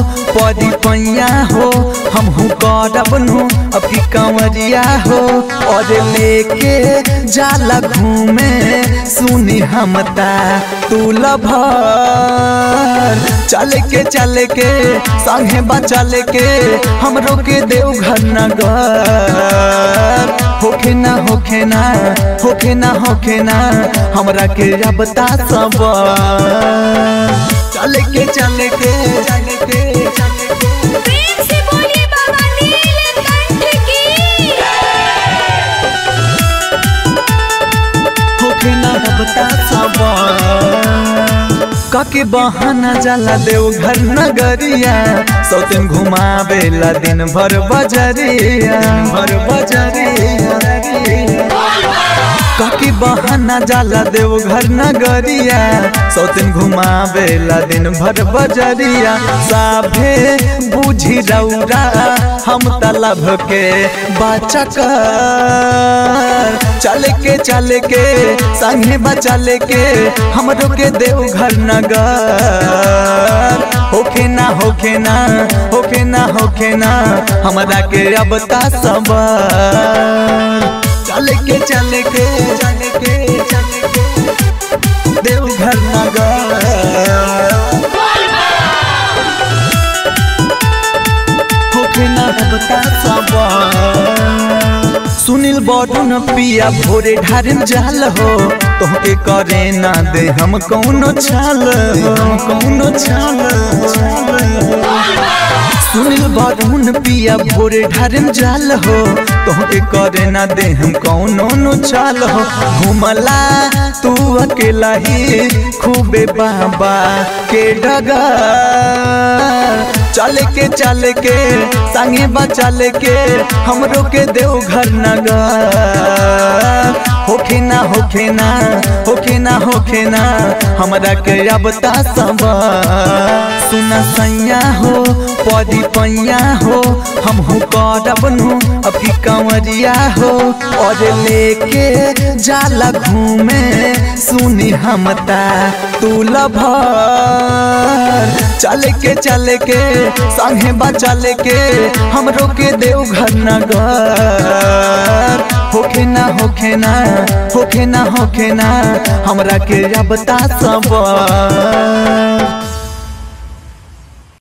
परी पैया हो हमहू करब नु अभी कंवरिया हो और लेके जाला घूमे सुनी हमता तू लभर चल के चल के संगे बचल के हमरो के देवघर नगर होखे ना होखे ना होखे ना होखे ना हमरा के रबता सब चल के चल के चल के चल के प्रेम से बोलिए बाबा नीलकंठ की होखे ना रबता सब काके बहाना जाला देवघर नगरिया सौतन घुमावेला दिन भर बजरिया भर बजरिया काके बहाना जाला देवघर नगरिया सौतन घुमावेला दिन भर बजरिया साभे बुझी रौरा हम तलब के बचक चल के चल के संगे बचल के हमरो के देवघर नगर होखे ना होखे ना होखे ना होखे ना हमरा के अब ता सब चल के चल के चल के चल के देवघर नगर होखे ना बता सब सुनील बड़न पिया भोरे ढारिन जाल हो तोहके करे ना दे हम कौनो छाल हो कौनो छाल सुनील बड़न पिया भोरे ढारिन जाल हो तोहके करे ना दे हम कौनो नो चाल हो घुमला तू अकेला ही खूबे बाबा के डगर चल के चल के संगे बचल के हमरो के देवघर नगर होखे ना होखे ना होखे ना होखे ना हमरा के रबता सब सुना सैया हो परी पैया हो हमहू करब नु अभी कंवरिया हो और लेके जाला घूमे सुनी हमता तू लभर चल के चल के संगे बचल के हमरो के देवघर नगर होखे ना होखे ना होखे ना होखे ना हमरा के रबता सब